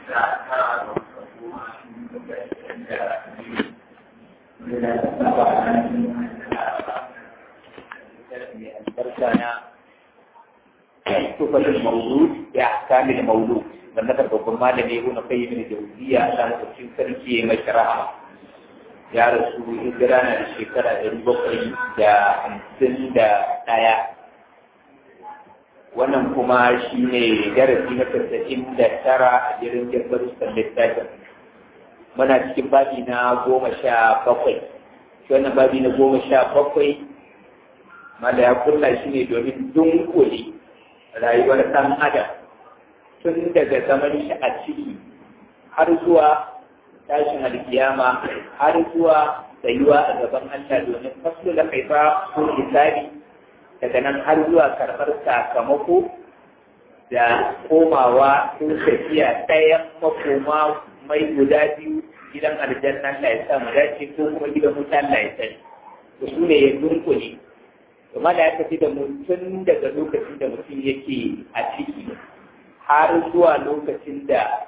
تحفة المولود بأحكام المولود والنظر بقرمان ابن قيم الجوزية على تفسير سركي مشرعة ya rasu hijira na da shekara ɗari bakwai da hamsin da ɗaya wannan kuma shi ne darasi na tasa'in da tara a jirin jirgarustan littafin muna cikin babi na goma sha bakwai shi wannan babi na goma sha bakwai mala ya kulla shi ne domin dunkule rayuwar ɗan adam tun daga zaman shi a ciki har zuwa tashin alkiyama har zuwa tsayuwa a gaban Allah domin fasu da kaifa ko hisabi daga nan har zuwa karɓar sakamako da komawa ko tafiya ɗayan makoma mai guda biyu gidan aljanna Allah ya sa mu dace ko kuma gidan wuta Allah ya sani to su ne ya dunkule kuma da aka fi da mutum daga lokacin da mutum yake a ciki har zuwa lokacin da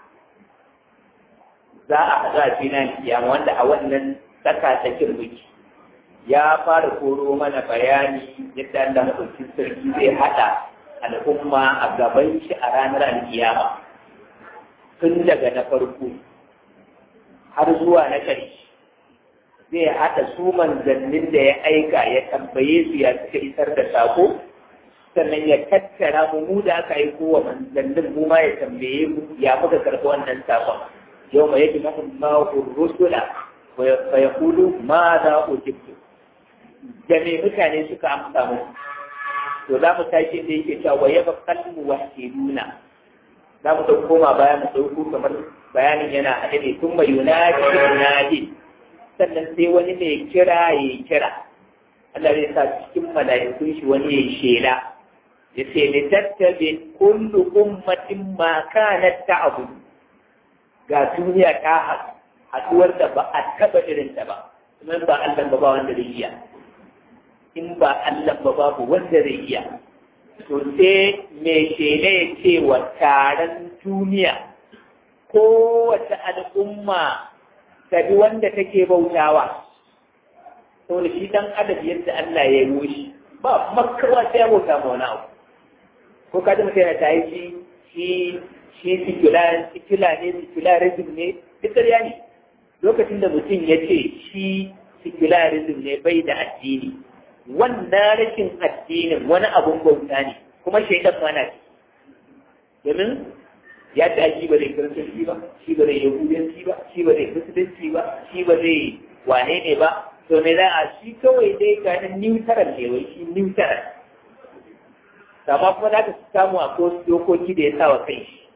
za a haɗu a finan kiyama wanda a wannan tsaka tsakin muke ya fara koro mana bayani yadda Allah maɗaukin sarki zai haɗa al'umma a gaban shi a ranar alkiyama tun daga na farko har zuwa na ƙarshe zai haɗa su manzannin da ya aika ya tambaye su ya suka isar da sako sannan ya tattara mu mu da aka aiko wa manzannin mu ma ya tambaye mu ya muka karɓi wannan sakon يوم يجمع الله الرسل فيقول ماذا أجبت jami'in mutane suka amsa mu to za mu tashi da yake cewa waye ba kalmu wahiduna za mu dauko koma baya mu dauko kamar bayanin yana haɗe ne tun mai yunadi yunadi sannan sai wani mai kira ya kira Allah zai sa cikin mala'ikun shi wani ya shela ya ce li tattabi kullu ummatin ma kanat ta'budu ga duniya ta haɗu haɗuwar da ba a taɓa irinta ba kuma ba Allah ba ba wanda zai iya in ba Allah ba babu wanda zai iya to sai mai shele ya ce wa taron duniya kowace al'umma ta bi wanda take bautawa saboda shi dan adam yadda Allah ya yi shi ba makawa sai ya bauta ma wani abu ko ka ji mutum yana ta yi shi shi sikula ne secularism ne duk ƙarya ne lokacin da mutum ya ce shi secularism ne bai da addini wannan rashin addinin wani abun bauta ne kuma shaidan mana ce domin ya ta shi ba zai kiristanci ba shi ba zai yahudanci ba shi ba zai musulunci ba shi ba zai wane ne ba to me za a shi kawai dai ganin neutral ne wai shi neutral amma kuma za ka samu a dokoki da ya sa wa kai shi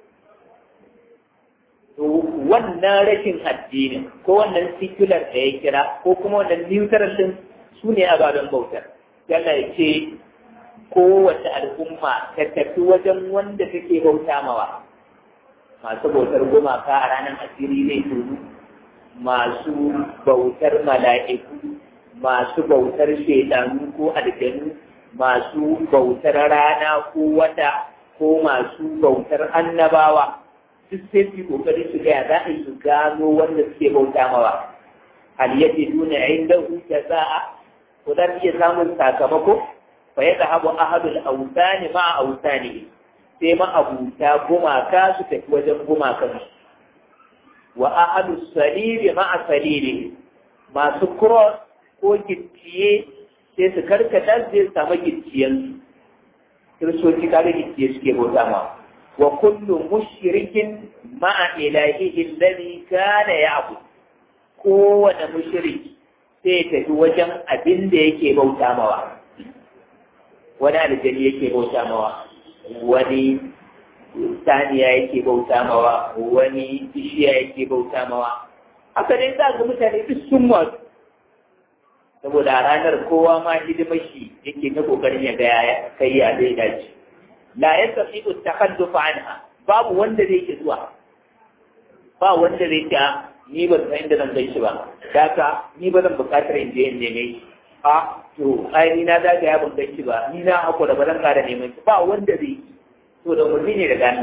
to wannan rashin addinin ko wannan secular da ya kira ko kuma wannan neutral din su ne ababen bautar yana ya ce kowace al'umma ta tafi wajen wanda take bauta mawa masu bautar gumaka a ranar asiri zai turu masu bautar mala'iku masu bautar shaidanu ko aljanu masu bautar rana ko wata ko masu bautar annabawa duk sai su kokari su gaya za a yi su gano wanda suke bauta mawa hal yadda nuna inda huta za'a ko za iya samun sakamako fa ya zahabu ahadul autani ma autani sai ma abuta gumaka su tafi wajen gumakan wa ahadul salili ma salili masu cross ko gicciye sai su karkata zai samu gicciyensu kiristoci kare gicciye suke bauta mawa وكل مشرك مع إلهه الذي كان يعبد kowane mushrik sai tafi wajen abin da yake bauta mawa wani aljani yake bauta mawa wani saniya yake bauta mawa wani bishiya yake bauta mawa haka dai za ga mutane duk sun wasu saboda a ranar kowa ma hidimar shi yake na kokarin ya ga kai ya zai dace la yastati'u at-takhalluf anha babu wanda zai ki zuwa ba wanda zai ta ni ba san inda zan gaishe ba daka ni ba zan bukatar in je in neme shi a to ai ni na zaga ya ban gaishe ba ni na hakura ba zan kara neman shi ba wanda zai yi to da umarni ne daga Allah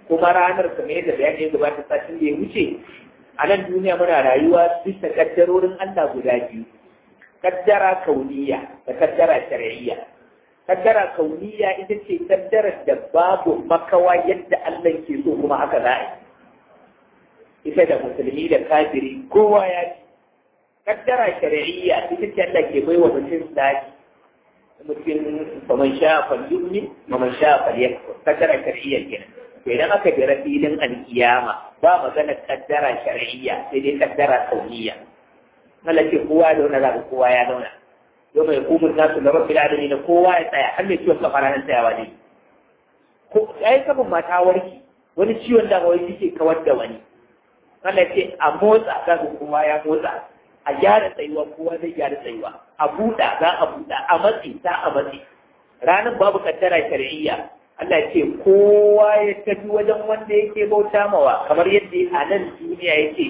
kuma ranar kamar yadda bayani ya gabata satin da ya wuce a nan duniya muna rayuwa bisa kaddarorin Allah guda biyu kaddara kauniya da kaddara shar'iyya kaddara kauniya ita ce kaddarar da babu makawa yadda Allah ke so kuma haka za a yi ita da musulmi da kafiri kowa ya ci kaddara shar'iyya ita ce Allah ke bai wa mutum zaki mutum faman sha falyumni faman sha falyakfur kaddara shar'iyya kenan to idan aka jira filin alkiyama ba magana kaddara shar'iyya sai dai kaddara kauniya Allah ce kowa ya zauna zaka kowa ya zauna yau mai hukumar nasu da rabbil alamin kowa ya tsaya har mai ciwon kafara nan tsayawa ne ko ai kabin mata warki wani ciwon da wai yake kawar da wani Allah ce a motsa za kowa ya motsa a gyara tsayuwa kowa zai gyara tsayuwa a buɗa za a buɗa a matsi za a matsi ranar babu kaddara shar'iyya Allah ce kowa ya tafi wajen wanda yake bauta mawa kamar yadda a nan duniya yake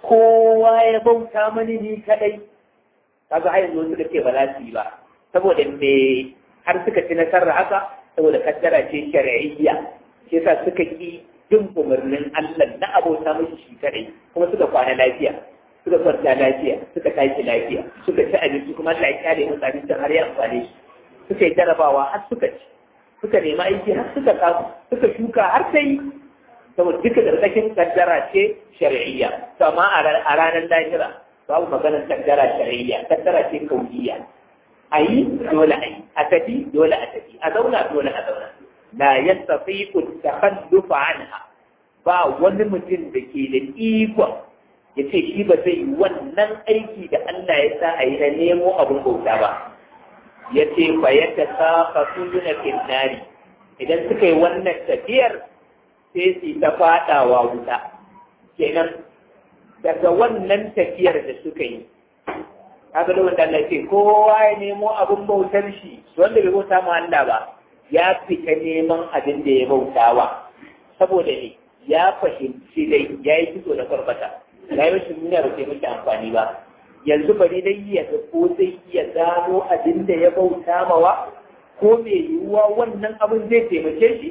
kowa ya bauta mani ni kadai kaga har yanzu suka ce ba za su yi ba saboda me har suka ci nasarar haka saboda kaddara ce shar'iyya shi yasa suka ki bin umarnin Allah na abota mishi shi kadai kuma suka kwana lafiya suka kwanta lafiya suka tashi lafiya suka ci abinci kuma Allah ya kyale musu abincin har ya amfane shi suka yi jarabawa har suka ci suka nemi aiki har suka kasu suka shuka har sai saboda duka karkashin kaddara ce shar'iyya to amma a ranar lahira babu maganar kaddara shar'iyya kaddara ce kauniya a yi dole a yi a tafi dole a tafi a zauna dole a zauna la yastati'u takhallufa anha ba wani mutum da ke da ikon ya ce shi ba zai yi wannan aiki da Allah ya sa a yi na nemo abin bauta ba ya ce fa ya ta safa suna finnari idan suka yi wannan tafiyar sai su ta fadawa wuta kenan daga wannan tafiyar da suka yi kaga da wanda Allah ce kowa ya nemo abin bautar shi wanda bai bauta ma Allah ba ya fita neman abin da ya bautawa saboda ne ya fahimci dai ya yi fito da kwarbata ya yi rashin duniya ba sai mace amfani ba yanzu bari dai ya ga ko zai iya gano abin da ya bauta mawa ko mai yiwuwa wannan abin zai taimake shi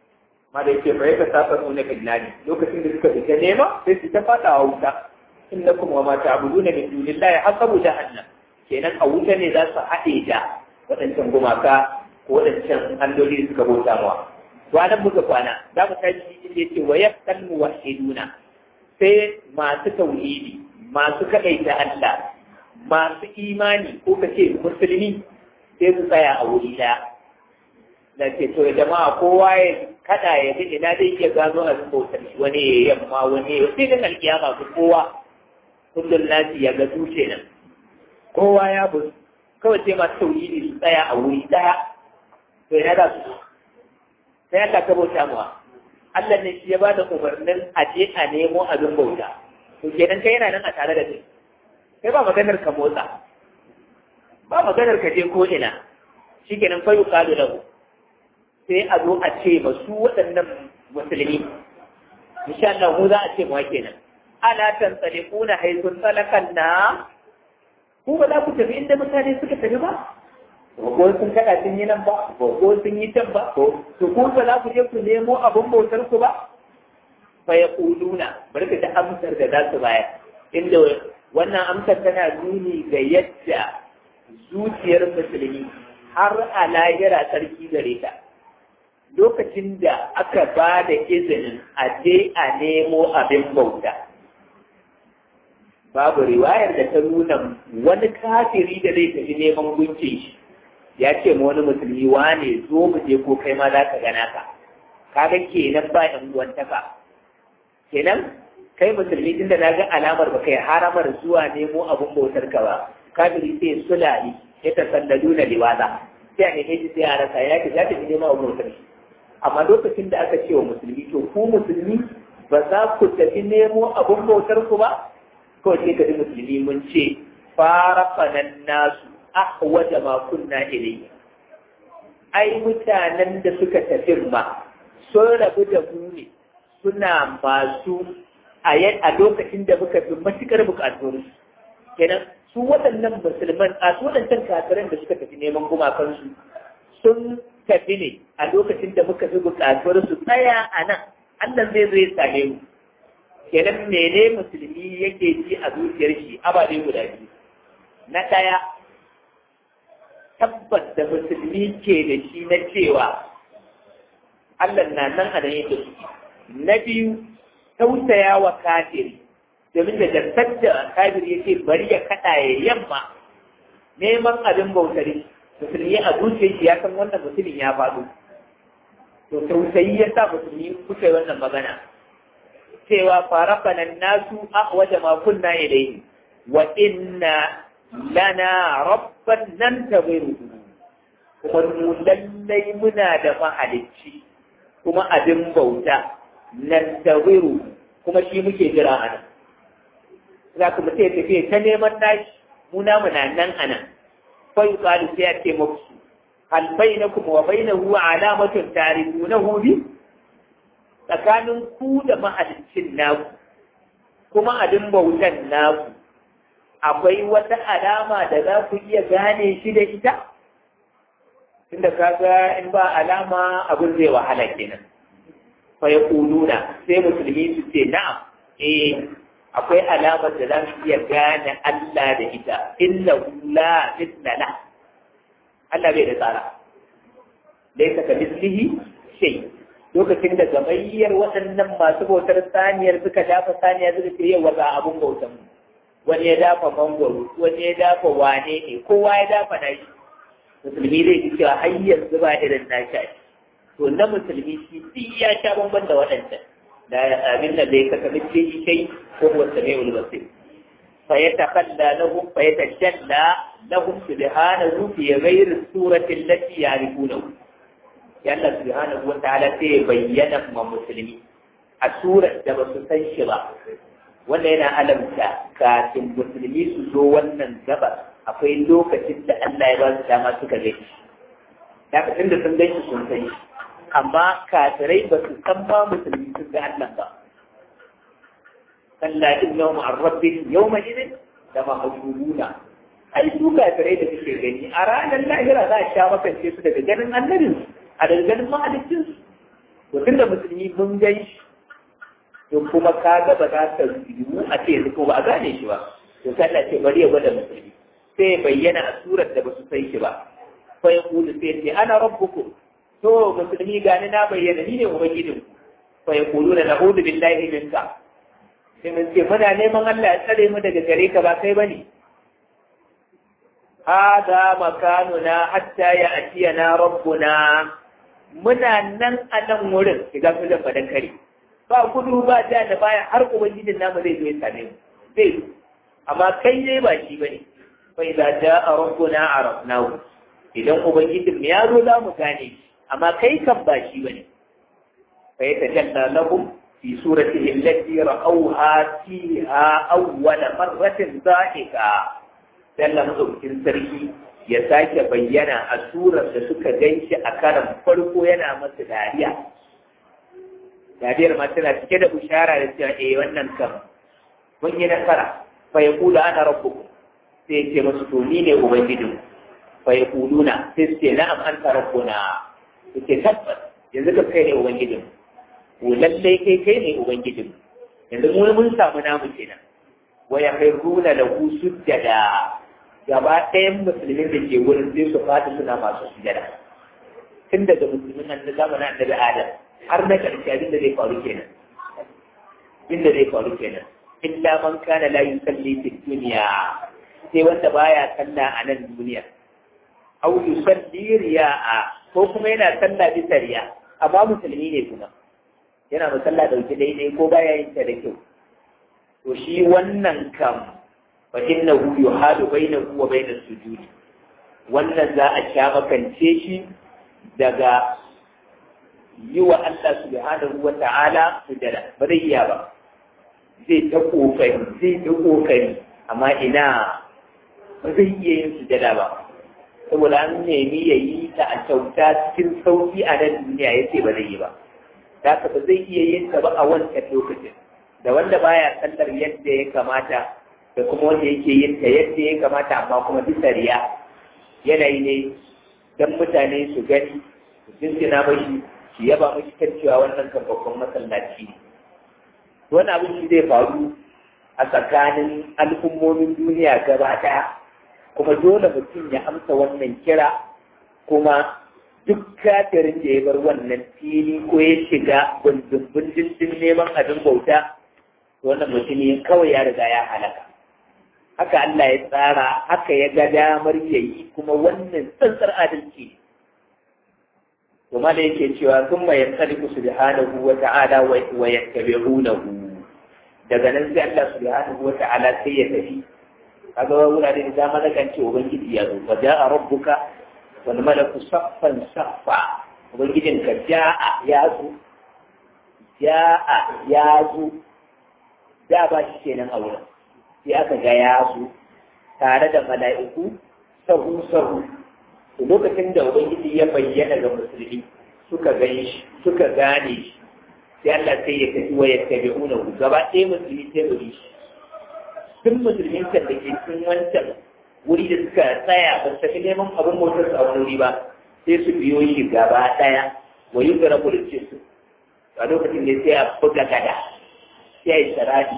ma da yake bai ka saba nuna billahi lokacin da suka fita nema sai su ta fada a wuta innakum wa ma ta'buduna min dunillahi hasabu jahannam kenan a wuta ne za su haɗe da waɗancan gumaka ko waɗancan alloli suka bauta mawa to anan muka kwana za mu tashi inda yake wa yakkal muwahhiduna sai masu tauhidi masu kaɗaita Allah masu imani ko ka ce musulmi sai su tsaya a wuri ɗaya da ce to jama'a kowa ya kada ya ji ina zai iya gano a bautar wani ya yamma wani ya sai dan alkiyama ku kowa kullum nasi ya ga dutse nan kowa ya bu kawai sai masu tauhidi su tsaya a wuri ɗaya to ina za su sai Allah ka bauta mawa Allah ne shi ya ba da umarnin a je a nemo abin bauta. To kenan kai yana nan a tare da kai. Kai ba maganar ka motsa. Ba maganar ka je ko ina. Shi kenan fa yuqalu lahu. Sai a zo a ce ma su waɗannan musulmi. Insha Allah mu za a ce mu kenan. Ala tantsaliquna haythu salakan na ku ba za ku tafi inda mutane suka tafi ba? ko sun kada sun yi nan ba ko sun yi can ba ko to ko ba za ku je ku nemo abin bautar ku ba fa ya kuluna bari ka ta amsar da za su bayar inda wannan amsar tana nuni ga yadda zuciyar musulmi har a lahira sarki gare ta lokacin da aka ba da izinin a je a nemo abin bauta babu riwayar da ta nuna wani kafiri da zai tafi neman gunkin shi ya ce ma wani musulmi wane zo mu je ko kai ma za ka gana ka kaga kenan ba yan uwantaka kenan kai musulmi tun da na ga alamar ba kai haramar zuwa nemo abun bautar ka ba kafiri sai sulali ya tasalladu na liwaza sai a neme shi sai a rasa ya ce za ta nemo abun bautar shi amma lokacin da aka ce wa musulmi to ku musulmi ba za ku tafi nemo abun bautar ku ba kawai sai ka ji musulmi mun ce fara fanan nasu ahwaja ma kunna ilayhi ai mutanen da suka tafi ma sun rabu da mu ne suna masu a a lokacin da muka fi matukar bukatuwar kenan su waɗannan musulman a su waɗancan kafiran da suka tafi neman gumakansu sun tafi ne a lokacin da muka fi bukatuwar su tsaya a nan Allah zai zo ya same mu kenan mene musulmi yake ji a zuciyar shi ababe guda biyu na ɗaya tabbas da musulmi ke da shi na cewa Allah na nan a nan yake na biyu tausaya wa kafiri domin da dasar da kafiri yake bari ya kaɗa ya yamma neman abin bautari musulmi a zuciyar shi ya san wannan mutumin ya faɗo to tausayi ya sa musulmi kuka yi wannan magana cewa farafana nasu a waje ma kunna ilayhi wa inna lana rabban nan tabiru kuma mu lallai muna da mahalicci kuma abin bauta nan tabiru kuma shi muke jira a nan za ku mutu ya tafiya ta neman nashi mu namu na nan a nan fa yi sai ya ce muku hal bainakum wa bainahu alamatun tarifunahu bi tsakanin ku da mahaliccin naku kuma abin bautan naku akwai wata alama da za ku iya gane shi da ita tunda kaga in ba alama abin zai wahala kenan fa yaquluna sai musulmi su ce na'am eh akwai alamar da za su iya gane Allah da ita illa la mithla la Allah bai da tsara laysa ka mislihi shay lokacin da gamayyar waɗannan masu bautar saniyar suka dafa saniya suka ce yau ga abun bautan mu wani ya dafa mangwaro wani ya dafa wane ne kowa ya dafa nashi musulmi zai ji cewa har yanzu ba irin nashi a to na musulmi shi duk ya sha bamban da waɗancan da abin da bai kasa mace shi kai ko wata mai ulbasir fa ya takalla lahum fa ya tajalla lahum subhanahu fi ghairi surati allati ya'rifunahu ya Allah subhanahu wa ta'ala sai ya bayyana ma musulmi a surar da ba su san shi ba wanda yana alamta kafin musulmi su zo wannan gaba akwai lokacin da Allah ya ba su dama suka gani lokacin da sun gani sun sani amma kafirai ba su san ba musulmi sun ga Allah ba kalla innahum an rabbihim yawma idin da mahjubuna ai su kafirai da suke gani a ranar lahira za a sha makance su daga ganin annabin a daga ganin mahalicin su to tunda musulmi mun gan shi to kuma ka ga ba za ka yiwu a ce yanzu ko ba a gane shi ba to sai Allah ce bari ya gwada musulmi sai ya bayyana a surar da ba su san shi ba fa ya kudu sai ce ana rabbuku to musulmi gani na bayyana ni ne ubangijin fa ya kudu da na'udu billahi minka sai mun ce muna neman Allah ya tsare mu daga gare ka ba kai bane hada makanuna hatta ya atiyana rabbuna muna nan a nan wurin shiga filin badan kare ba gudu ba ja da baya har ubangijin namu zai zo ya same mu zai zo amma kai ne ba shi bane fa idza jaa rabbuna arafnahu idan ubangijin mu ya zo za mu gane shi amma kai kan ba shi bane fa yatajalla lahum fi suratihi allati ra'awha fiha awwala marratin dhahika dalla madaukin sarki ya sake bayyana a surar da suka ganshi a karan farko yana masa dariya dariyar ma tana cike da bushara da cewa eh wannan kam mun yi nasara fa yaqulu ana rabbukum sai ya ce masu to ni ne ubangijin fa yaquluna sai su ce na'am anta rabbuna yake tabbas yanzu ka kai ne ubangijin ko lallai kai kai ne ubangijin yanzu mu mun samu namu kenan wa yakhruna lahu sujjada gaba ɗayan musulmin da ke wurin sai su fadi suna masu sujjada tun daga musulmin nan na zamanin annabi adam har na ƙarshe abin da zai faru kenan abin da zai faru kenan illa man kana la yusalli fi dunya sai wanda baya sallah a nan duniya aw yusalli riya'a ko kuma yana sallah bisa riya amma musulmi ne kuma yana musalla dauki daidai ko baya yin ta da kyau to shi wannan kam fa innahu yuhadu bainahu wa bainas sujudi wannan za a sha makance shi daga yi wa Allah subhanahu wa ta'ala sujada ba zai iya ba zai ta kokari zai ta kokari amma ina ba zai iya yin sujada ba saboda an nemi ya yi ta a kyauta cikin sauki a nan duniya ya ce ba zai yi ba da ba zai iya yin ta ba a wancan lokacin da wanda baya sallar yadda ya kamata da kuma wanda yake yin ta yadda ya kamata amma kuma bisa riya yanayi ne don mutane su gani su jinjina mashi shi yaba mashi kan cewa wannan kan babban masallaci ne wani abin shi zai faru a tsakanin al'ummomin duniya gaba ɗaya kuma dole mutum ya amsa wannan kira kuma duk kafirin da ya bar wannan fili ko ya shiga bundin din neman abin bauta wannan mutumin kawai ya riga ya halaka haka Allah ya tsara haka ya ga damar ya yi kuma wannan tsantsar adalci ne kuma da yake cewa sun mai yansaliku subhanahu wa ta'ala wa yattabi'unahu daga nan sai Allah subhanahu wa ta'ala sai ya tafi kaga wurare da dama na kan ce ubangiji ya zo wa ja'a rabbuka wal malaku saffan saffa ubangijin ka ja'a ya zo ja'a ya zo da ba shi kenan a wurin sai aka ga ya zo tare da mala'iku sahu sahu to lokacin da ubangiji ya bayyana ga musulmi suka gani shi suka gane shi sai Allah sai ya tafi wa yattabi'una gaba ɗaya musulmi sai mu shi duk musulmin kan da ke cikin wancan wuri da suka tsaya ba su tafi neman abin motar su a wani wuri ba sai su biyo shi gaba ɗaya wa yi gara kulice su a lokacin da sai a buga gada sai a yi sarafi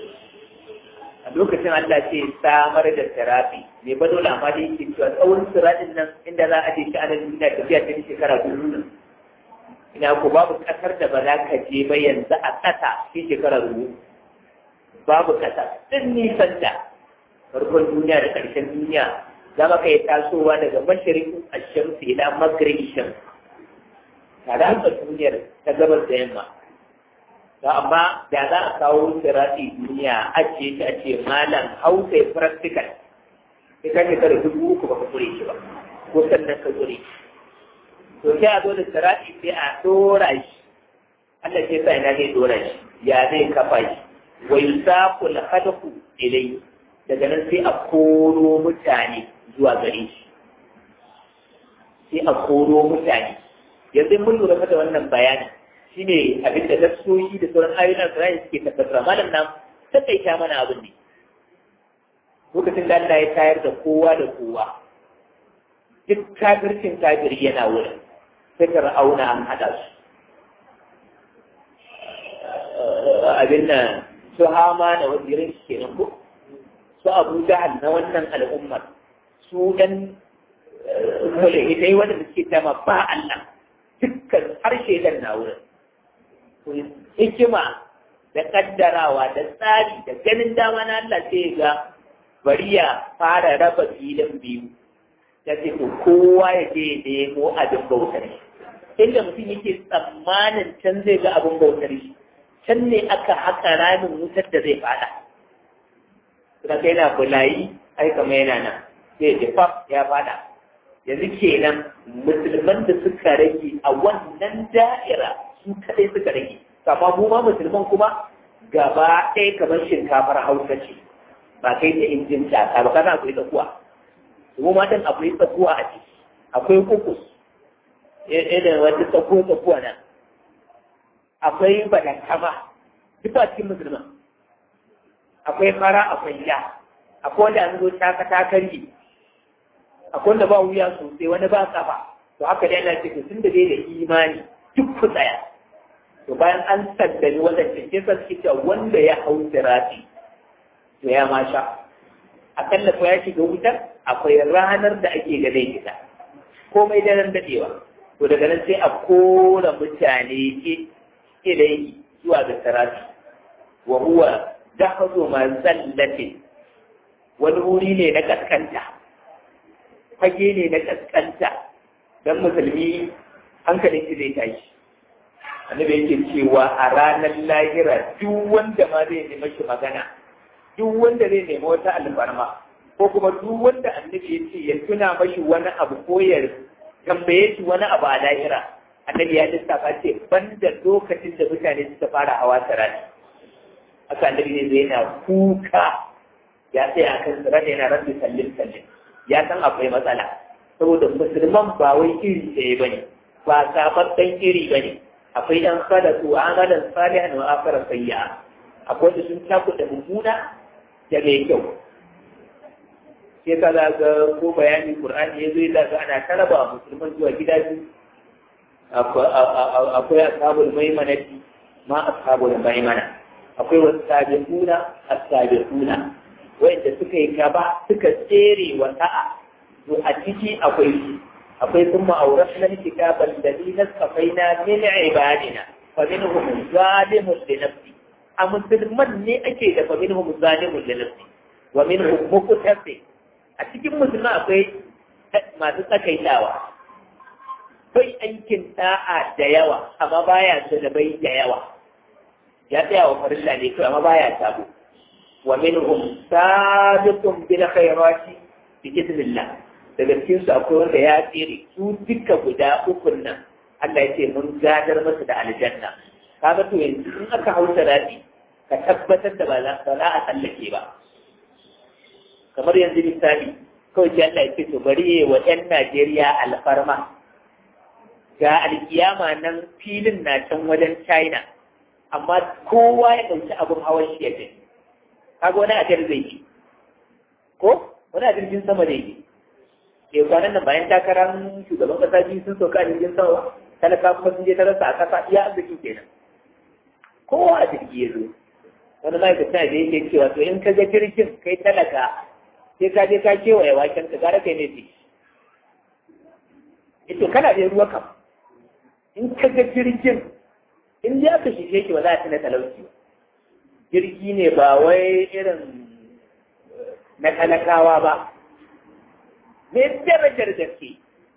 a lokacin Allah sai samar da sarafi mai ba dole amma da yake cewa tsawon sirajin nan inda za a je shi ana duniya tafiya ta shekara dubu nan ina ko babu kasar da ba za ka je ba yanzu a ƙasa shi shekara dubu babu ƙasa din nisan da farkon duniya da ƙarshen duniya za ma ka yi tasowa daga mashirin ashamsu ila maghrib sham tare haka duniyar ta gabas da yamma to amma da za a kawo sirati duniya ajiye shi a ce malam hausa ya practical sai ka shekara dubu uku ba ka kure shi ba ko sannan ka kure shi to sai a zo da sirati sai a dora shi Allah sai sa ina zai dora shi ya zai kafa shi wa yusaqu al-khalqu ilayhi daga nan sai a koro mutane zuwa gare shi sai a koro mutane yanzu mun lura da wannan bayani shine abin da nassoyi da sauran ayoyin Al-Qur'ani suke tabbatar malam nan takaita mana abin ne lokacin da Allah ya tayar da kowa da kowa duk kafircin kafiri yana wurin sai ka ra'auna an haɗa su abin nan su hama da wazirin shi kenan ko su abu jahal na wannan al'ummar su ɗan mulhidai wanda suke tama ba Allah dukkan harshe dan na wurin hikima da kaddarawa da tsari da ganin dama na Allah sai ga bari ya fara raba filin biyu ta ce to kowa ya je ya nemo abin bautar shi inda mutum yake tsammanin can zai ga abin bautar shi can ne aka haka ramin wutar da zai fada kuma kai na bulayi ai kama yana nan sai ya faf ya fada yanzu kenan musulman da suka rage a wannan da'ira su kadai suka rage amma mu ma musulman kuma gaba ɗaya kamar shinkafar hausa ce ba kai ta injin tsaka ba kana akwai tsakuwa mu ma dan akwai tsakuwa a ciki akwai kukus irin wata tsakuwa tsakuwa nan akwai badankama duk a cikin musulman akwai fara akwai ya akwai wanda an zo taka takarki akwai wanda ba wuya sosai wani ba kafa to haka dai ana ce tun da dai da imani duk ku tsaya to bayan an saddani wadancan ke sa suke cewa wanda ya hau sirati to ya ma sha akalla ko ya shiga wutar akwai ranar da ake ga zai fita komai daren dadewa to daga nan sai a kora mutane ke ilai zuwa ga sirati wa huwa dahazu ma zallatin wani wuri ne na kaskanta fage ne na kaskanta don musulmi hankalin shi zai tashi annabi yake cewa a ranar lahira duk wanda ma zai nemi shi magana duk wanda zai nemi wata alfarma ko kuma duk wanda annabi ya ce ya tuna mashi wani abu ko ya tambaye shi wani abu a lahira annabi ya lissafa ce banda lokacin da mutane suka fara hawa sarari haka annabi ne zai yana kuka ya tsaya kan sarari yana rabbi sallin sallin ya san akwai matsala saboda musulman ba wai iri ɗaya ba ne ba sababben iri ba ne akwai ɗan sadatu amalan salihan wa akara sayya akwai da sun cakuɗa mummuna da mai kyau sai ka za ga ko bayani qur'ani ya zo ya ga ana taraba musulman zuwa gida biyu akwai ashabul maimanati ma ashabul maimana akwai wasu sabiquna as-sabiquna wanda suka yi gaba suka tsere wa sa'a to a ciki akwai su akwai kuma awrasna kitaban ladina safaina min ibadina fa minhum zalimun li nafsi a musulman ne ake da fa minhum zalimun li nafsi wa minhum muqtasid a cikin musulman akwai masu tsakaitawa kai aikin da'a da yawa amma baya da bai da yawa ya tsaya wa farilla ne kai amma baya sabo wa minhum sabiqun bil khairati bi idnillah daga cikin su akwai wanda ya tsere su duka guda uku nan Allah ya ce mun gadar masa da aljanna kaga to yanzu in aka hausa radi ka tabbatar da ba za a tsallake ba kamar yanzu misali kawai sai Allah ya ce to bari wa 'yan Najeriya alfarma ga alkiyama nan filin na can wajen China amma kowa ya ɗauki abin hawan shi ya tafi kaga wani ajiyar zai yi ko wani a jirgin sama zai yi ke kwanan nan bayan takarar shugaban kasa biyu sun sauka a jirgin sama talaka kuma sun je ta rasa a kasa iya arziki kenan kowa a jirgi ya zo wani ma'aikacin da yake cewa to in ka ga jirgin kai talaka sai ka je ka kewaye waken ka gara kai ne ce ito kana da ruwa kam in ka ga jirgin in ya ka shishe ki ba za a ci na talauci ba jirgi ne ba wai irin na talakawa ba me darajar gaske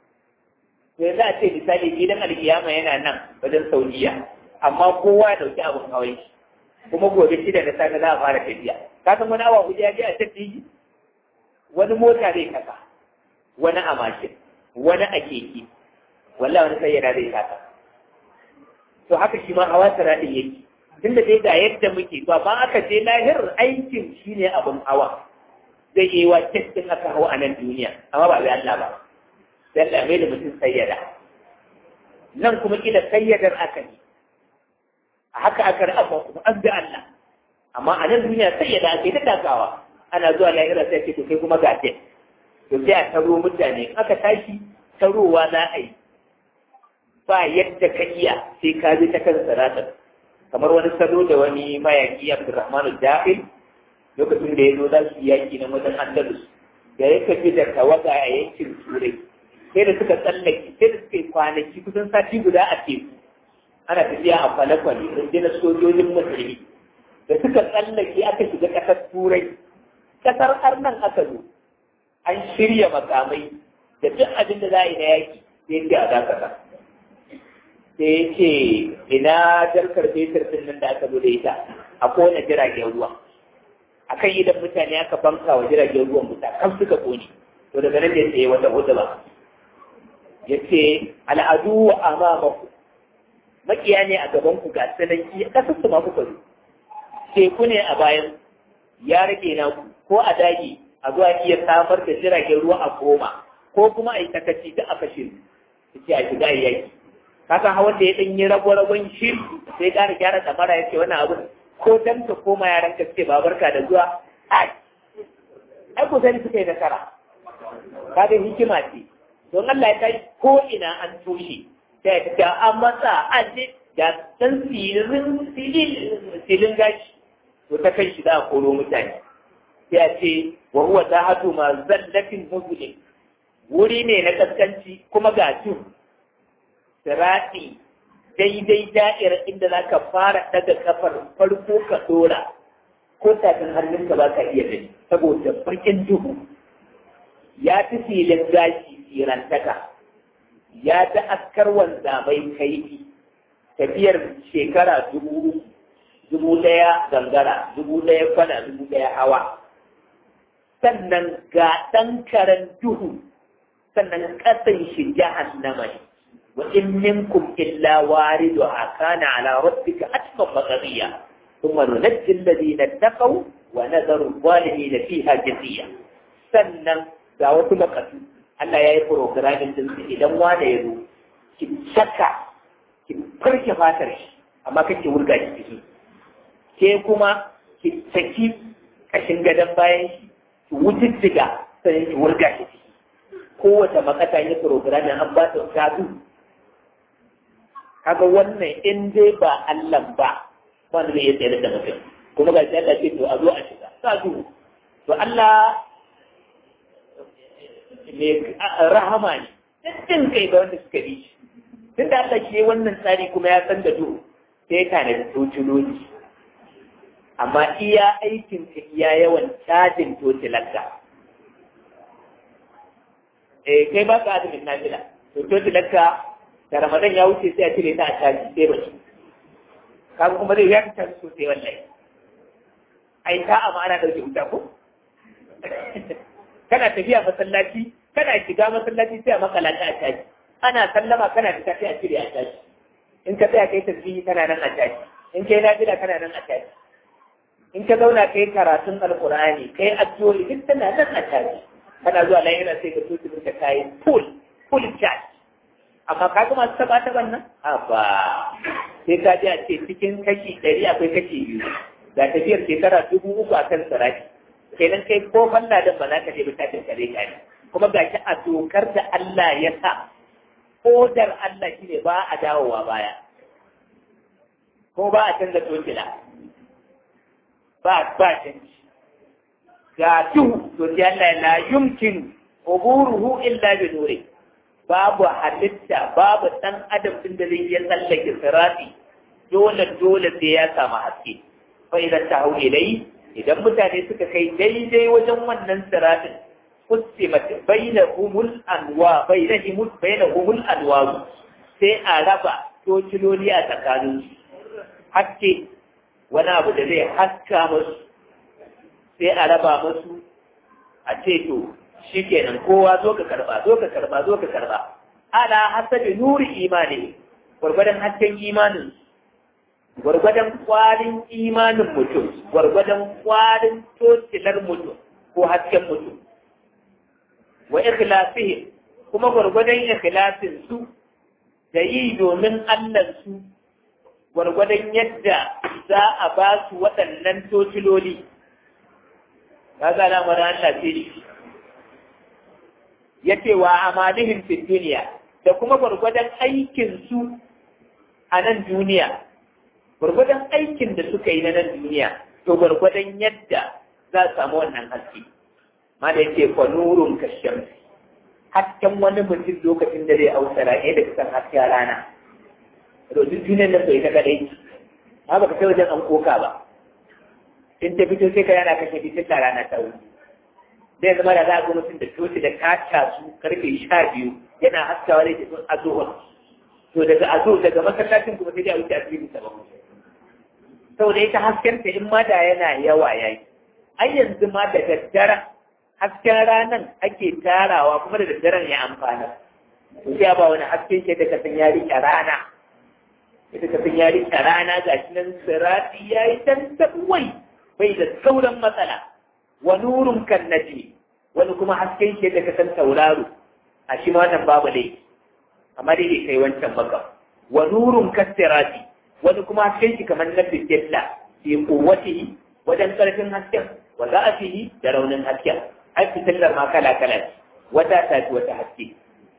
to yanzu a ce misali gidan alkiyama yana nan wajen saudiya amma kowa ya dauki abin hawan shi kuma gobe shida da safe za a fara tafiya ka san wani awa hudu ya je a tafi wani mota zai kasa wani a mashin wani a keke wallahi wani sai yana zai kasa to haka shi ma hawa tara din yake tunda dai ga yadda muke ba ba aka je lahir aikin shine abin hawa zai yi wa testin aka hawa a nan duniya amma ba bai Allah ba sai Allah mai da mutum sayyada nan kuma kila sayyadar aka ne a haka aka ra'a kuma an bi Allah amma a nan duniya sayyada ake ta takawa ana zuwa lahira sai ce to kai kuma ga te to sai a taro mutane aka tashi tarowa za a yi ba yadda ka iya sai ka bi ta kan saratar kamar wani salo da wani mayaki Abdurrahman Da'il lokacin da ya zo za su yaki na wajen Andalus da ya kafi da tawaga a yankin Turai sai da suka tsallake sai da suka yi kwanaki kusan sati guda a teku ana tafiya a kwale-kwale rundunar sojojin musulmi da suka tsallake aka shiga ƙasar Turai kasar arnan aka zo an shirya makamai da duk abin da za a yi na yaki sai ce a dakata sai ce ina jarkar fetur din nan da aka zo da ita a kowane jiragen ruwa a kan idan mutane aka banka wa jiragen ruwan wuta kan suka kone to daga nan da ya wata hudu ba ya ce al'adu wa amamaku makiya ne a gaban ku ga sananki kasar su ma kuka zo teku ne a bayan ya rage na ku ko a dage a zuwa iya samar da jiragen ruwa a koma ko kuma a yi takaci da aka shi ce a shiga yaki kaka hawan da ya dan yi rago-ragon shi sai ƙara gyara damara ya ce wannan abu ko dan ka koma yaran ka ce babarka da zuwa ai ai ku sani suka yi nasara kaga hikima ce don Allah ya kai ko ina an toshe sai ta ga an matsa an je ga san silin silin gashi to ta kai shi za a koro mutane sai a ce wa huwa ta hatu ma zallatin muzulin wuri ne na kaskanci kuma ga tun sirati daidai da'ira inda za ka fara daga kafar farko ka dora ko tafin hannunka ba ka iya gani saboda farkin duhu ya fi filin gashi sirantaka ya ta askar wanzamai kaifi tafiyar shekara dubu dubu ɗaya gangara dubu ɗaya kwana dubu ɗaya hawa sannan ga ɗan karen duhu sannan ƙasan shi jahannama ne wa in minkum illa waridu kana ala rabbika atqa maqdiya thumma nunajji alladhina taqaw wa nadharu adh-dhalimin fiha jathiya sannan ga wasu makatu Allah ya yi programin din su idan wanda ya zo ki saka ki farke fatar shi amma kake wurga shi ciki ke kuma ki saki kashin gadon bayan shi ki wututtuga sai ki wurga shi ciki kowace makata yi programin an ba ta gado kaga wannan in dai ba Allah ba wanda zai iya tsayar da mutum kuma ga shi Allah ce to a zo a shiga sa duhu to Allah mai rahama ne dattin kai ga wanda suka bi shi tun da Allah ke wannan tsari kuma ya san da duhu sai ka da tociloli amma iya aikin ka iya yawan cajin tocilarka eh kai ba ka azumin nafila to tocilarka da ramadan ya wuce sai a cire ta a caji sai ba shi kaga kuma zai ya ta sosai wallahi ai ta amma ana dauke wuta ko kana tafiya masallaci kana shiga masallaci sai a makala ta a caji ana sallama kana fita sai a cire a caji in ka tsaya kai tasbihi kana nan a caji in kai nafila kana nan a caji in ka zauna kai karatun alqur'ani kai addu'o'i duk tana nan a caji kana zuwa lahira sai ka tutu ka kai full full charge amma ka ga masu taba taban nan a ba sai ka ji a ce cikin kashi ɗari akwai kashi biyu ga tafiyar shekara dubu uku a kan sarari kenan kai ko falla da ba za ka je bukatun kare ka ne kuma ga shi a dokar da Allah ya sa odar Allah shine ba a dawowa baya ko ba a canza tokila ba ba canji ga duhu to sai Allah la yumkin uburuhu illa bi nuri babu halitta babu dan adam din da zai iya tsallake sirati dole dole sai ya samu haske fa idan ta hau ilai idan mutane suka kai daidai wajen wannan siratin kusimat bainahumul anwa bainahumul bainahumul anwa sai a raba tociloli a tsakanin haske wani abu da zai haska musu sai a raba musu a ce to shikenan kowa zo ka karba zo ka karba zo ka karba ala hasabi nuri imani gwargwadon hasken imanin gwargwadon kwarin imanin mutum gwargwadon kwarin tocilar mutum ko hasken mutum wa ikhlasihi kuma gwargwadon ikhlasin su da yi domin Allah su gwargwadon yadda za a ba su waɗannan tociloli ka ga lamarin Allah ce ya ce wa amalihim fi duniya da kuma gwargwadon aikin su a nan duniya gwargwadon aikin da suka yi na nan duniya to gwargwadon yadda za su samu wannan haske ma da yake fa nurun kashem hasken wani mutum lokacin da zai ausara ne da kusan hasken rana to duk duniyar nan bai ta kadai ma baka kai wajen an koka ba in ta fito sai ka yana kashe fitin da rana ta wuce zai zama da za a ga mutum da toci da kaca su karfe sha biyu yana haskawa da ke azuhur to daga azu daga masallacin kuma sai dai a wuce asibiti sabon saboda ita hasken ta in ma da yana yawa yayi ai yanzu ma da daddare hasken ranan ake tarawa kuma da daddaren ya amfana to sai ba wani hasken ke da kasan ya rike rana ita kasan ya rike rana ga shi nan sirati yayi dan tabwai bai da sauran matsala wa nurun kan najmi wani kuma hasken ke da kasan tauraro a shi ma wannan babu laifi amma dai bai kai wancan baka wa nurun kasirati wani kuma hasken shi kamar na fitilla fi kuwatihi wajen karfin hasken wa za'afihi da raunin hasken ai fitillar ma kala kala ce wata ta fi wata haske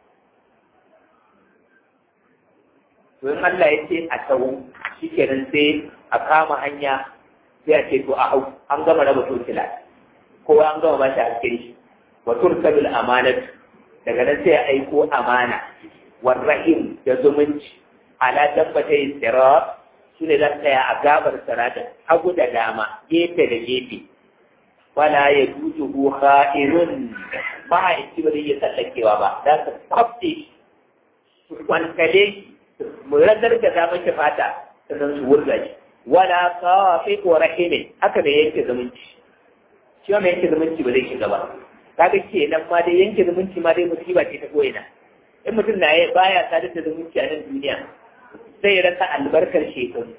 to in Allah ya ce a tawo shikenan sai a kama hanya sai a ce to a hau an gama raba tokila kowa an gama ba shi hasken shi wa tursabil amanatu daga nan sai a aiko amana warrahim da zumunci ala tabbata yin sirat su ne zan tsaya a gabar siratin hagu da dama gefe da gefe wala ya dutu hu kha'irun ba a yi ba zai iya tsallakewa ba za su kwafte su kwankale mu ragar da za mashi fata sannan su wurga shi wala kawafi ko rahimin haka da yanke zumunci shi mai yanke zumunci ba zai shiga ba kaga kenan ma dai yanke zumunci ma dai musiba ce ta koyina in mutum na yi baya sadar da zumunci a nan duniya zai rasa albarkar shekaru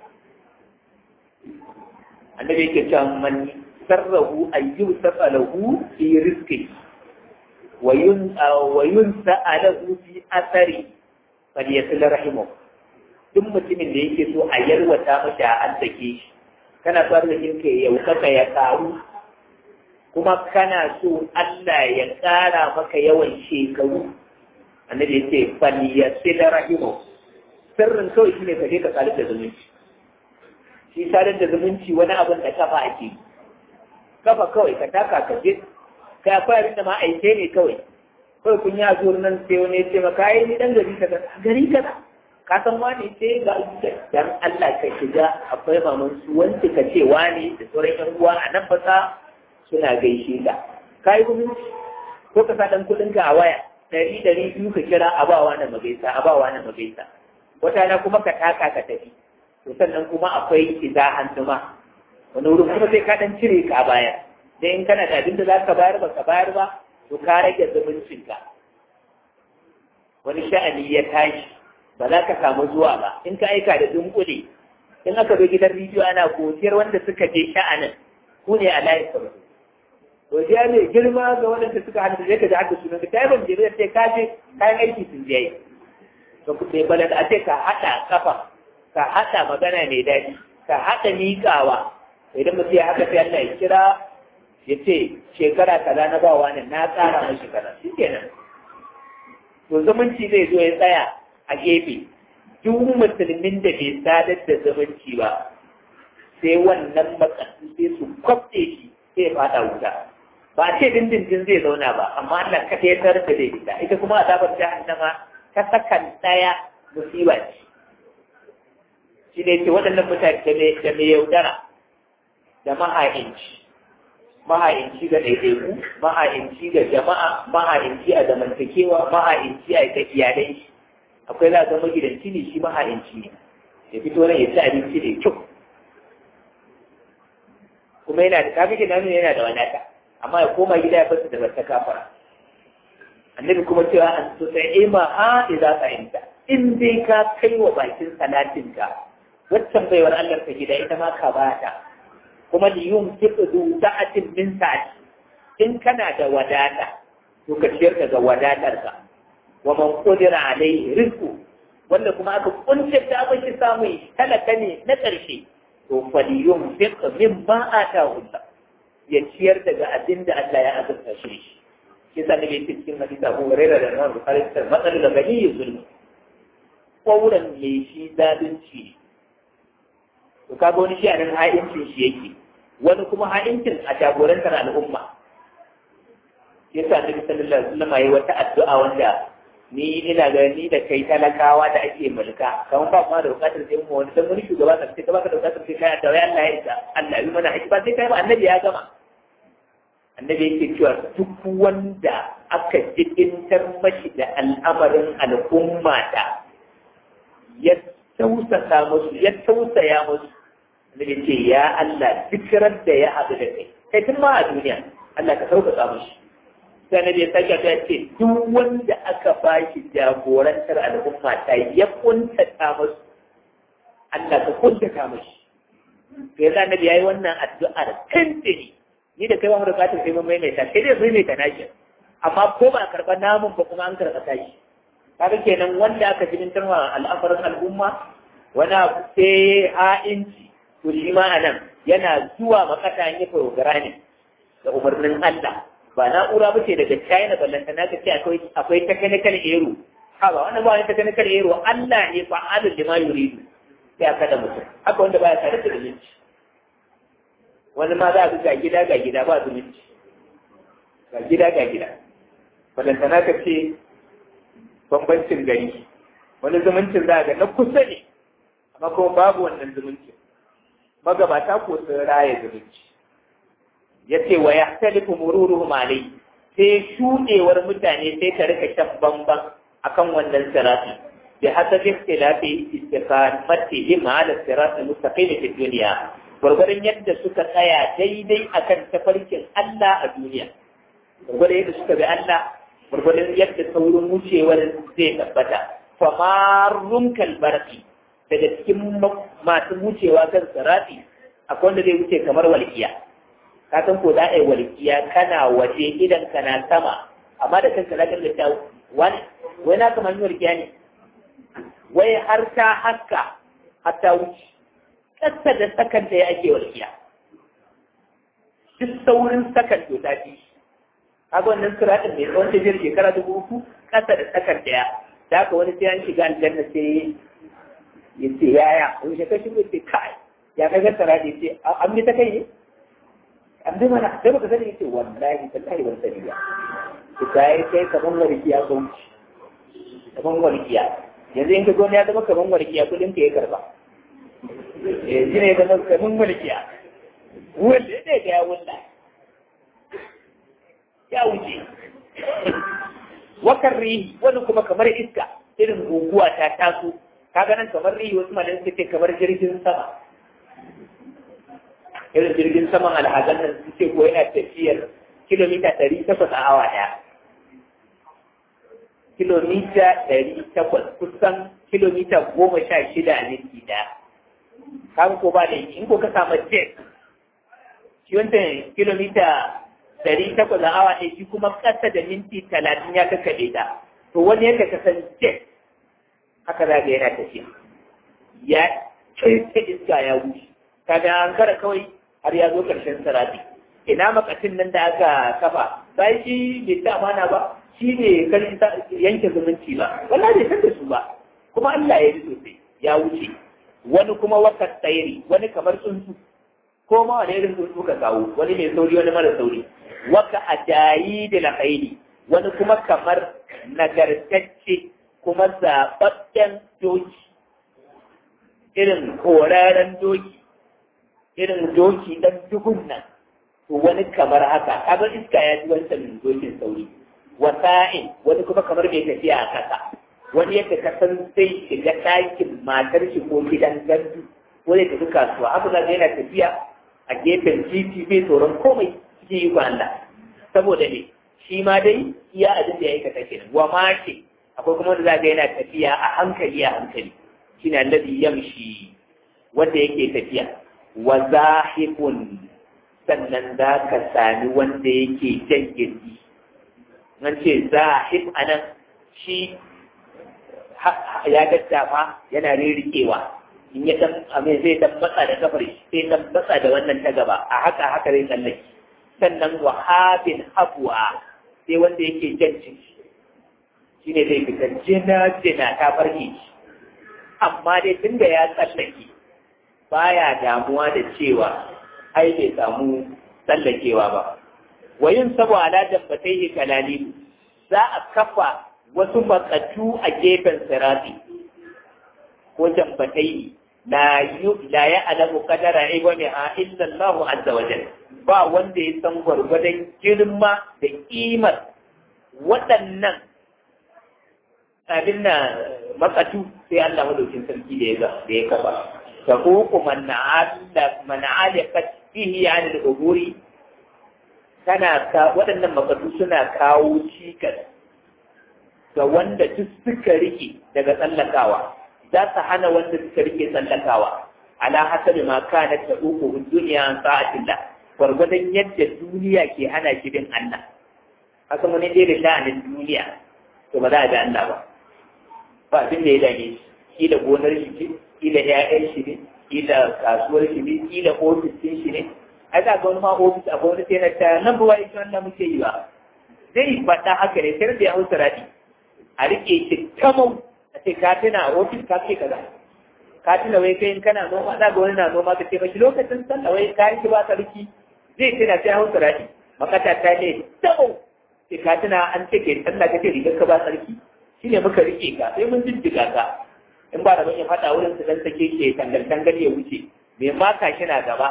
annabi yake cewa man sarrahu ayyu safalahu fi rizqi wa yun wa yunsa'alahu fi athari falyasil rahimu duk mutumin da yake so a yarwata mashi a arzake shi kana so arzikin ka ya yaukaka ya karu kuma kana so Allah ya ƙara maka yawan shekaru annabi yace falyasil rahimu sirrin kawai shi ne ka je ka sadar da zumunci shi sadar da zumunci wani abin da kafa ake yi kafa kawai ka taka ka je kai akwai abin da ma aike ne kawai kawai kun yi azuwar nan sai wani ya ce maka yi ni dan gari kaza gari kaza ka san wani ce ga dan Allah ka shiga akwai maman su wanda ka ce wani da sauran yan uwa a nan fasa suna gaishe ka kai zumunci ko ka sa dan kudin ka a waya ɗari ɗari biyu ka kira a bawa na magaisa a bawa na magaisa wata na kuma ka taka ka tafi to sannan kuma akwai iza hannuma wani wurin kuma sai ka dan cire ka baya dan in kana da abin da za ka bayar ba ka bayar ba to ka rage zumuncinka wani sha'ani ya tashi ba za ka samu zuwa ba in ka aika da dunkule in aka zo gidan rediyo ana godiyar wanda suka je sha'anin ku ne a layin farko godiya mai girma ga waɗanda suka hannu zai ka ji haka sunan ka ta yi ban jere sai ka je kayan aiki sun je to ku sai bala a ce ka haɗa kafa ka haɗa magana mai daɗi ka haɗa miƙawa idan mutum ya haka sai Allah ya kira ya ce shekara kaza na bawa ne na tsara mashi kaza shi kenan to zumunci zai zo ya tsaya a gefe duk musulmin da bai sadar da zumunci ba sai wannan matsayi sai su kwafte shi sai ya fada wuta ba ce dindindin zai zauna ba amma Allah ka ya tarar da zai fita ita kuma azabar jahannama ta sakan daya musiba ce shi ne ce waɗannan mutane da mai yaudara da maha'inci maha'inci ga ɗaiɗaiku maha'inci ga jama'a maha'inci a zamantakewa maha'inci a ga iyalai shi akwai za ga magidanci ne shi maha'inci ne ya fito nan ya ci abinci da kyau kuma yana da kafin ke nuna yana da wadata amma ya koma gida ya fasa da bata kafara annabi kuma cewa an so sai ima ha idza fa'inta in dai ka kai wa bakin salatin ka waccan baiwar Allah ta gida ita ma ka bata kuma li yumsiku du sa'atin min sa'ati in kana da wadata to ka ciyar daga wadatar ka wa man qadira alaihi rizqu wanda kuma aka kunce ta abin samu talaka ne na ƙarshe to faliyun fiqa min ba atahu Allah ya ciyar daga abin da Allah ya azurta shi shi yasa ne yake cikin hadisi Abu Hurairah da Imam Bukhari da matsal da gani zulmi kauran me shi zalunci to kaga wani shi a nan ha'incin shi yake wani kuma ha'incin a jagorantar al'umma yasa Annabi sallallahu alaihi wasallam yayi wata addu'a wanda ni ina ga ni da kai talakawa da ake mulka kamar ba kuma da bukatar sai mu wani dan wani shugaba ka sai ka baka da bukatar sai kai da Allah ya isa Allah ya mana haƙi ba sai kai ba annabi ya gama annabi yake cewa duk wanda aka jibintar mashi da al'amarin al'umma da ya tausasa musu ya tausaya musu annabi ce ya Allah duk da ya haɗu da kai kai tun ma a duniya Allah ka sauƙaƙa mushi sai na bai sake ta ce duk wanda aka ba shi jagorantar al'umma ta ya kuntata musu Allah ka kuntata mushi sai yasa nabi yayi wannan addu'ar tantini ni da kai ba mu da bukatar sai mun maimaita sai dai maimaita nashi amma ko ba karɓa namun ba kuma an karɓa tashi kaga kenan wanda aka jibintar wa al'amarin al'umma wani abu sai ha'inci to shi ma anan yana zuwa makata yin programming da umarnin Allah ba na'ura ba ce daga China ballanta na ka ce akwai akwai technical error ha ba wannan ba wani technical error Allah ne fa'alul lima yuridu sai aka da mutum haka wanda baya tare da zumunci wani ma za a ga gida ga gida ba zumunci ga gida ga gida ballanta na ka ce bambancin gari wani zumuncin za a ga na kusa ne amma kuma babu wannan zumuncin magabata ko sun raya zumunci ya ce wa ya talifu mururuhum alai sai shuɗewar mutane sai ta rika shan bamban akan wannan sirati bi hasabi ikhtilafi istiqamatihim ala sirati mustaqim fi dunya gurgurun yadda suka tsaya daidai akan tafarkin Allah a duniya gurgurun yadda suka bi Allah gurgurun yadda saurin wucewar zai tabbata famarun kalbarki daga cikin masu wucewa kan sirati akwai wanda zai wuce kamar walƙiya ka san ko za a yi walƙiya kana waje idan kana sama amma da kanka na kallon ta wani wai na kamar walƙiya ne wai har ta haska har ta wuce ƙasa da sakan da ya ake walƙiya duk saurin sakan to ta fi kaga wannan siratin mai tsawon tafiyar shekara dubu uku ƙasa da sakan ɗaya da haka wani sai an shiga aljanna sai ya ce yaya wani shekar shi mai ce kai ya kai gassara da ya ce an bi ta kai ne an bi mana sai baka sani ya ce wallahi tallahi ban sani ba ki ta yi kai kaman warkiya ko kaman warkiya yanzu in ka gona ya zama kaman warkiya kudin ka ya karba eh shi ne ya zama kaman warkiya wanda ne ga ya wulla ya wuce wakar rihi wani kuma kamar iska irin guguwa ta taso kaga nan kamar rihi wasu malamai suka ce kamar jirgin sama irin jirgin saman alhazan nan su ce ko yana tafiyar kilomita ɗari takwas a awa ɗaya kilomita ɗari takwas kusan kilomita goma sha shida a minti ɗaya kaga ko ba da in ko ka samu jet shi wancan kilomita ɗari takwas a awa ɗaya shi kuma ƙasa da minti talatin ya kakkaɓe ta to wani yadda ka san jet haka za ga yana tafiya ya ta iska ya wuce kaga an kara kawai har ya zo ƙarshen sarari ina makacin nan da aka kafa sai shi bai ta amana ba shi ne karin yanke zumunci ba wallahi bai san da su ba kuma Allah ya yi sosai ya wuce wani kuma wata tsayiri wani kamar tsuntsu ko ma wani irin tsuntsu ka kawo wani mai sauri wani mara sauri waka ajayi da lahaili wani kuma kamar nagartacce kuma zaɓaɓɓen doki irin koraren doki irin doki ɗan duhun nan to wani kamar haka kaga iska ya ji wancan dokin sauri wasa'in wani kuma kamar mai tafiya a ƙasa wani yadda ka san sai shiga ɗakin matar shi ko gidan gandu ko zai tafi kasuwa haka za yana tafiya a gefen titi bai tsoron komai cikin yi Allah saboda ne shi ma dai iya abin da ya aikata kenan wa ma ce akwai kuma wanda za ga yana tafiya a hankali a hankali shine alladhi yamshi wanda yake tafiya wa zahibun sannan za ka sami wanda yake jan gindi nan ce zahib anan shi ya daddafa yana rirriƙewa in ya dan amin zai dan matsa da kafar shi sai dan matsa da wannan ta gaba a haka haka zai tsallake sannan wahabin habuwa sai wanda yake jan ciki shi ne zai fita jina jina ta farke shi amma dai tun da ya tsallake baya damuwa da cewa ai bai samu tsallakewa ba wayin sabo ala dabbatai kalalilu za a kafa wasu makatu a gefen sirati ko dabbatai la la ya alamu qadara ibami a illa Allah azza wa jalla ba wanda ya san gwargwadon girma da kimar waɗannan abin na makatu sai Allah madaukin sarki da ya ga da ya kafa ta huku man na'ala man alaqat fihi an al-uburi tana ka waɗannan makatu suna kawo cikas ga wanda duk suka rike daga tsallakawa za su hana wanda suka rike tsallakawa ala hasabi ma kana ta uku duniya an sa'atillah gwargwadon yadda duniya ke hana shi bin Allah haka mun dai da sha'anin duniya to ba za a ga Allah ba ba abin da ya dame shi kila gonar shi ce kila ƴaƴan shi ne kila kasuwar shi ne kila ofis ɗin shi ne ai za ga wani ma ofis a wani sai na ta nan ba wai wannan muke yi ba zai faɗa haka ne sai da ya hausa raɗi a riƙe shi kamau a ce ka tuna a ofis ka ce kaza ka tuna wai kai in kana noma za ga wani na noma ka ce mashi lokacin sallah wai ka yi ba sarki zai tuna sai hausa raɗi makata ta ne tabo sai ka tuna an ce ke sallah ka ce rigar ka ba sarki shi ne muka rike ka sai mun jijjiga ka in ba da ya faɗa wurin su dan sake ke tangal tangal ya wuce mai maka shi na gaba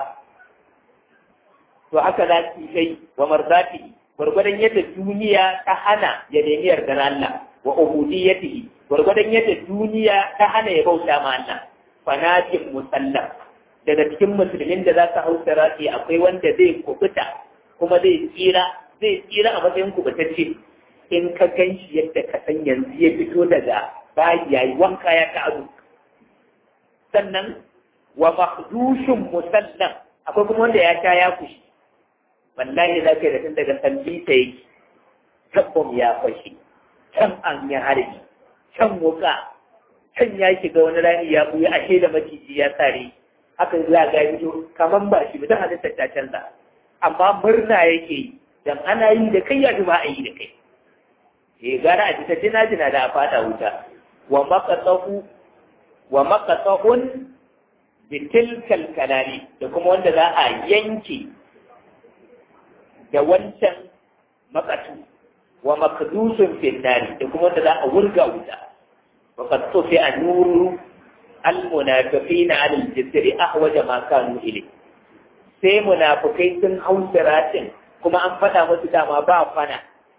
to haka za su kai wa marzati gwargwadon yadda duniya ta hana ya nemi yardar Allah wa ubudiyyatihi gwargwadon yadda duniya ta hana ya bauta ma Allah fanatin musallam daga cikin musulmin da za su hau sarati akwai wanda zai kubuta kuma zai tsira zai tsira a matsayin kubutacce in ka gan shi yadda ka san yanzu ya fito daga bayi yayi wanka ya ta'azu sannan wa makdushin musallam akwai kuma wanda ya sha ya kushi wallahi za ka yi da tun daga sambita yake tabbam ya fashe can an yi harbi can wuka can ya shiga wani rani ya buya ashe da maciji ya sare haka za ga fito kamar ba shi ta halittar ta canza amma murna yake yi dan ana yi da kai ya ba a yi da kai eh gara a fita jina jina da a fada wuta wa maqatahu wa maqata'un bi tilkal kalali da kuma wanda za a yanke da wancan makatu wa makdusun finnari da kuma wanda za a wurga wuta wa qad tufi'a nuru al-munafiqina 'ala al-jisri ahwaja ma kanu ilayhi sai munafukai sun hau siratin kuma an faɗa musu dama ba fana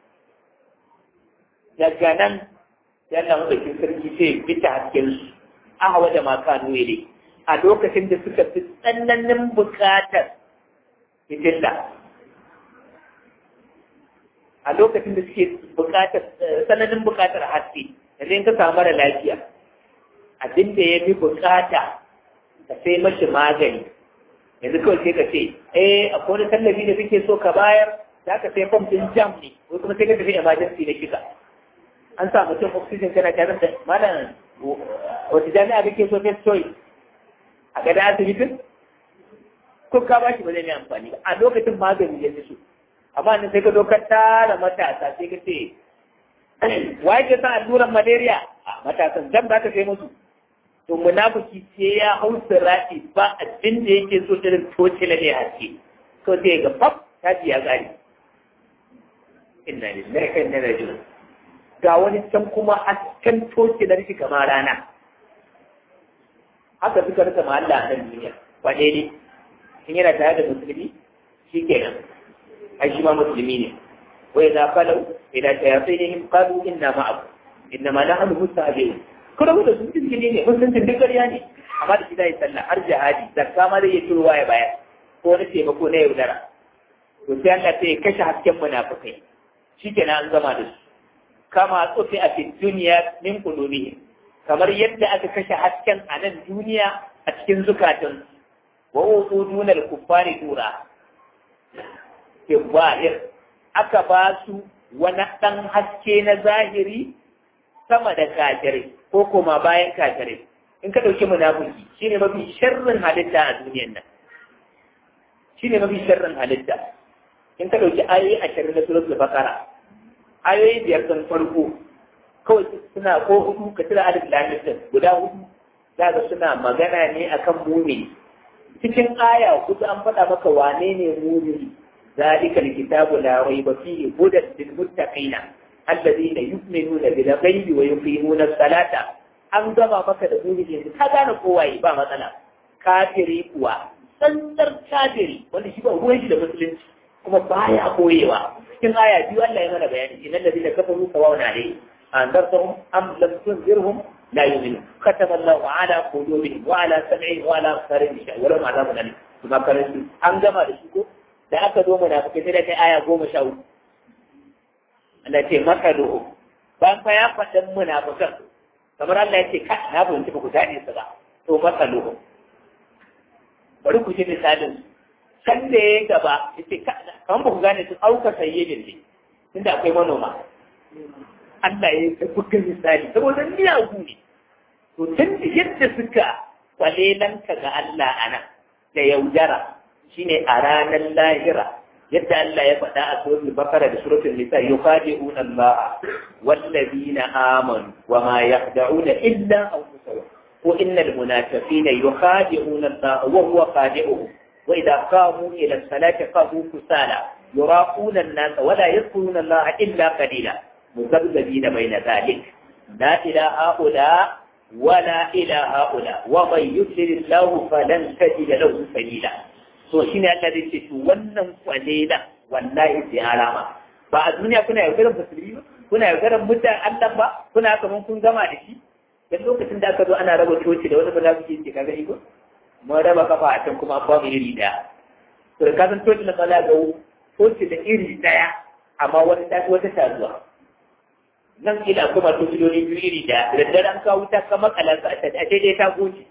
daga nan yana maɗaukin sarki sai fita hasken su ahawa da maka nuwele a lokacin da suka fi tsananin buƙatar fitilla a lokacin da suke buƙatar tsananin buƙatar haske yanzu in ka samu mara lafiya abin da ya fi buƙata ka sai mashi magani yanzu kawai sai ka ce eh akwai wani tallafi da kake so ka bayar za ka sai fom din jam ne ko kuma sai ka tafi emergency na shiga an sa mutum oxygen kana tare da malam wata jami'a kake so first choice a gada asibitin ko ka ba shi ba zai mai amfani ba a lokacin magani ya so amma nan sai ka zo ka tara matasa sai ka ce wa yake sa alluran malaria a matasan jam za ka sai musu to munafiki ce ya hau sirati ba abin da yake so irin toce na ne haske to sai ga fab ta ji ya gari inna lillahi wa inna ilaihi raji'un ga wani can kuma hasken toce na rishi kamar rana haka suka rasa mahalla a nan duniya wane ne in yana tare da musulmi shi kenan ai shi ma musulmi ne wai za falau ila shayatinihim qalu inna ma'akum inna ma nahnu mustahzi'un kuma da su izgili ne musuncin duk ƙarya ne amma da shi zai sallah har jihadi zakka ma zai iya turowa ya bayar ko wani taimako na yaudara to sai Allah sai ya kashe hasken munafikai shikenan an gama da su kama tsufi a fi duniya min qulubihim kamar yadda aka kashe hasken a nan duniya a cikin zukatan wa utu dunal kuffari tura ke aka ba su wani ɗan haske na zahiri sama da kafirai ko koma bayan kafirai in ka ɗauki munafiki shine mafi sharrin halitta a duniyan nan shine mafi sharrin halitta in ka ɗauki ayoyi ashirin na suratul baqara ayoyi biyar sun farko kawai suna ko hudu ka tira alif lam din guda hudu za suna magana ne akan mumini cikin aya hudu an faɗa maka wane ne mumini ذلك الكتاب لا ريب فيه هدى للمتقين الذين يؤمنون بالغيب ويقيمون الصلاة an gama maka da mumini yanzu ka gane kowaye ba matsala kafiri kuwa tsantsar kafiri wanda shi ba ruwan shi da musulunci kuma baya koyewa cikin aya biyu Allah ya mana bayani innal ladina kafaru sawa'un alayhim anzartahum am lam tunzirhum la yu'minun katama Allahu ala qulubihim wa ala sam'ihim wa ala absarihim wa lahum adhabun alim kuma karanci an gama da shi ko da aka zo munafikai sai da kai aya goma sha uku Allah ce maka do'o bayan fa ya faɗin munafikan kamar Allah ya ce ka na fahimci ba ku daɗe su ba to maka do'o bari ku ji misalin can da ya gaba ya ce kamar ba ku gane su auka sayyidin ne tunda akwai manoma Allah ya yi buga misali saboda miyagu ne to tun da yadda suka kwalelanka ga Allah ana da yaudara shine a ranar lahira yadda Allah ya faɗa a suratul bakara da suratul nisa yukhadi'una Allah wallazina amanu wa ma yakhda'una illa anfusahum ko innal munafiqina yukhadi'una Allah wa huwa khadi'uhum wa idha qamu ila salati qamu kusala yuraquna an-nas wa la yadhkuruna Allah illa qalila muzabzabina bayna dhalik la ilaha illa ولا إلى هؤلاء ومن يضلل الله فلن تجد له سبيلا to shi ne Allah zai ce to wannan kwalila wallahi sai alama ba a duniya kuna yaudarar musulmi ba kuna yaudarar mutan Allah ba kuna kaman kun gama da shi dan lokacin da aka zo ana raba coci da wani munafiki ce kaga iko mun raba kafa a can kuma ba mu iri daya to da kasan coci na tsala ga coci da iri daya amma wata ta wata ta zuwa nan ila kuma tociloli biyu iri daya da daddare an kawo ta kama kalansa a daidai ta goce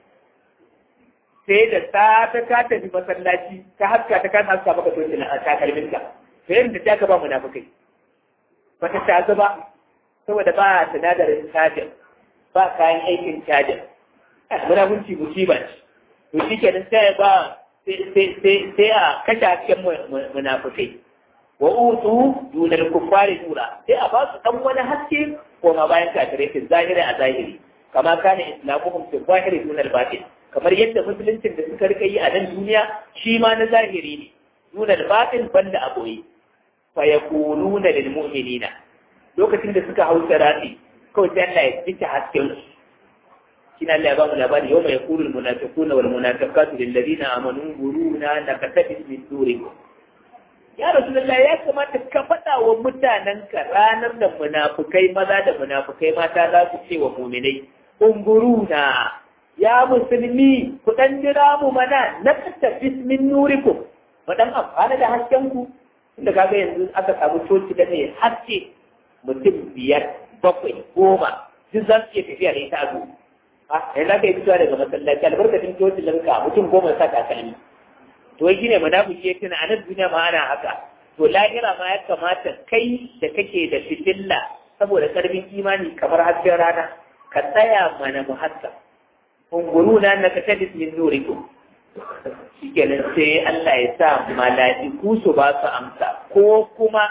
sai da ta ta ka tafi masallaci ta haska ta kan haska maka toci na takalmin ka sai yadda ta ka ba munafikai ba ta ta zuba saboda ba sinadarin cajin ba kayan aikin cajin munafunci musiba ce to shi kenan sai ba sai a kashe hasken munafikai wa utu dunar kuffari tura sai a ba su dan wani haske ko ma bayan kafirai fi zahiri a zahiri kama kana islamuhum fi zahiri dun al-batin kamar yadda musuluncin da suka rika yi a nan duniya shi ma na zahiri ne dun al-batin banda aboyi fa yaquluna lil mu'minina lokacin da suka hausa rafi kawai sai Allah ya fita hasken su shi na Allah ya ba mu labari yau mai yaqulu al-munafiquna wal munafiqatu lil ladina amanu guruna nakatabis min durikum ya rasulullah ya kamata ka faɗa wa mutanenka ranar da munafukai maza da munafukai mata za su ce wa muminai unguruna ya musulmi ku dan jira mu mana na tafi min nurikum mu dan amfana da hasken ku inda kaga yanzu aka samu coci da mai haske mutum biyar bakwai goma duk za su iya tafiya da ita a zuwa a yanzu aka yi fitowa daga masallaci albarkacin coci lanka mutum goma sa takalmi to wai shine munafiki ya tuna a nan duniya ma ana haka to lahira ma ya kamata kai da kake da fitilla saboda karfin imani kamar hasken rana ka tsaya mana mu haska unguru na annaka tadis min nurikum shikenan sai Allah ya sa mala'iku su ba su amsa ko kuma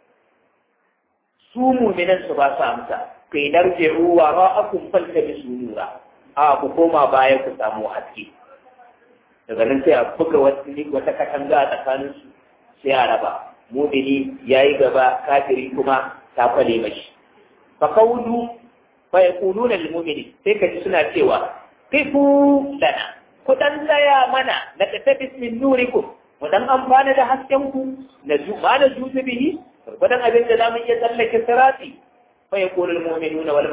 su mu'minan su ba su amsa kai darji'u wa ra'akum faltabisu nura a ku koma baya ku samu haske daga nan sai a buga wata katanga a tsakanin su sai a raba mumini ya yi gaba kafiri kuma ta kwale mashi fa qawlu fa yaquluna lil mu'mini sai ka ji suna cewa kifu lana ku dan tsaya mana na tatabis min nurikum mu dan amfana da hasken ku na ju ma na ju bihi gurgudan abin da zamu iya tsallake sirati fa yaqulu al mu'minuna wal